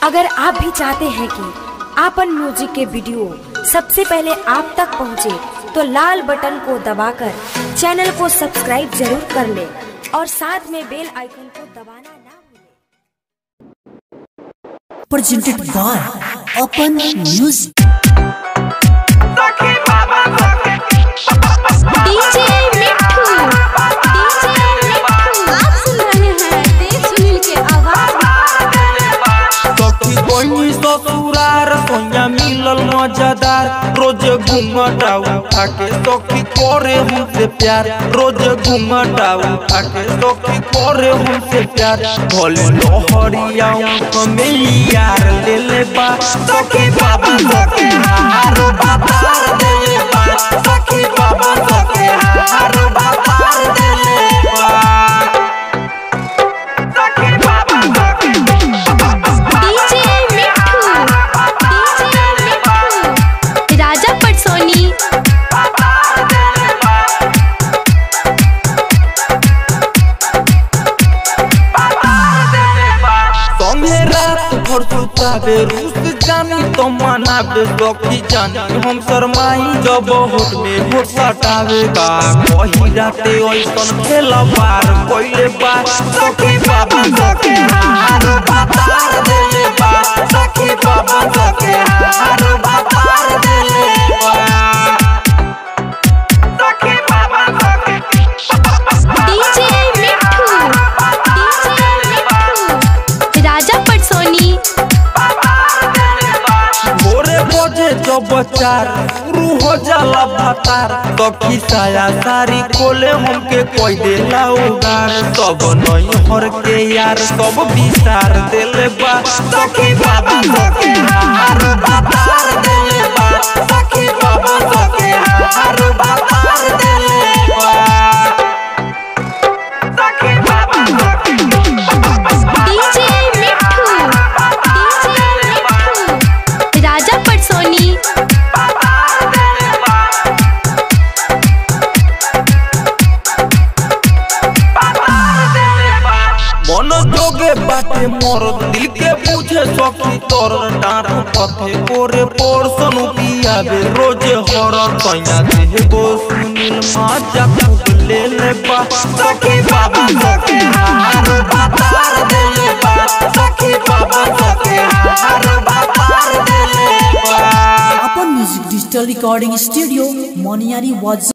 अगर आप भी चाहते हैं कि आपन म्यूजिक के वीडियो सबसे पहले आप तक पहुंचे, तो लाल बटन को दबाकर चैनल को सब्सक्राइब जरूर कर ले और साथ में बेल आइकन को दबाना ना भूलें। presented by Open Music. DJ Mitthu DJ Mitthu आप सुन रहे हैं देव सुनील के आवाज सखी बहनी ससुरार सोया मिलल मजेदार रोज घूमटा उठा के सखी करे हमसे प्यार रोज घूमटा उठा के सखी करे हमसे प्यार भले लोहरिया में यार ले ले बा सखी बाबा सखी हार बातार दे ले बा सखी बाबा सखी हार बातार दे ले बा सखी बाबा सखी डीजे मिट्ठू डीजे मिट्ठू राजा पटसोनी संगे रात भर सुतावे रूस जानी तो मनावे सखी जानी हम शरमाई जब होट में होट सटावे का कही राते ऐसन खेला बार कोइले बा सखी बाबा सखी हार बातार देले बा सखी बाबा सखी हार बातार देले बा सखी बाबा सखी डीजे मिट्ठू डीजे मिट्ठू राजा पटसोनी भोरे बजे जब चार शुरू हो जाला भातार सखी साया सारी खोले हमके कोई देला उगार सब नई हर के यार सब विसार देले बा सखी बाबा सखी हार बातार देले बा सखी बाबा सखी हार बातार देले बा सखी बाबा सखी डीजे मिट्ठू डीजे मिट्ठू राजा पटसोनी मन जोगे बाटे मोर दिल के पूछे सखी तोर डांट पथे कोरे पोर्सन पियाबे रोज हर सैया दे गो सुनील माजा खूब ले ले बा सखी बाबा सखी हार बातार दे ले बा सखी बाबा सखी हार बातार दे ले बा Open Music Digital Recording Studio, Moniari was